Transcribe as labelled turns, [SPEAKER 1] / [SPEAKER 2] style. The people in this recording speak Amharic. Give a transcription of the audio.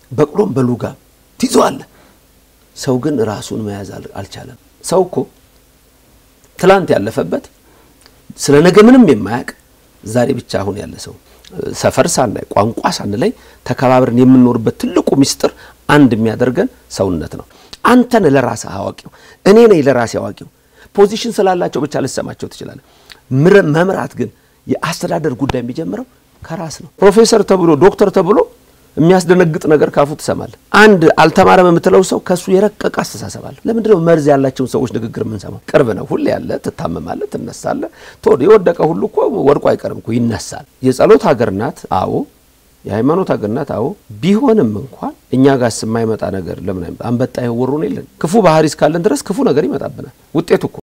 [SPEAKER 1] በቅሎም በሉጋም ትይዘዋለህ። ሰው ግን ራሱን መያዝ አልቻለም። ሰው እኮ ትላንት ያለፈበት ስለ ነገ ምንም የማያውቅ ዛሬ ብቻ አሁን ያለ ሰው ሰፈር ሳናይ ቋንቋ ሳንለይ ተከባብረን የምንኖርበት ትልቁ ምስጢር አንድ የሚያደርገን ሰውነት ነው። አንተ ነህ ለራስህ አዋቂው፣ እኔ ነኝ ለራሴ አዋቂው። ፖዚሽን ስላላቸው ብቻ ልሰማቸው ትችላለህ። መምራት ግን የአስተዳደር ጉዳይ የሚጀምረው ከራስ ነው። ፕሮፌሰር ተብሎ ዶክተር ተብሎ የሚያስደነግጥ ነገር ካፉ ትሰማለህ። አንድ አልተማረም የምትለው ሰው ከእሱ የረቀቀ አስተሳሰብ አለ። ለምንድን ነው መርዝ ያላቸውን ሰዎች ንግግር የምንሰማው? ቅርብ ነው፣ ሁሌ ያለ፣ ትታመማለህ፣ ትነሳለህ። ቶሎ የወደቀ ሁሉ እኮ ወድቆ አይቀርም እኮ ይነሳል። የጸሎት ሀገር ናት፣ አዎ። የሃይማኖት ሀገር ናት፣ አዎ። ቢሆንም እንኳን እኛ ጋርስ የማይመጣ ነገር ለምን አንበጣ የወሩን የለን ክፉ ባህሪ እስካለን ድረስ ክፉ ነገር ይመጣብናል። ውጤቱ እኮ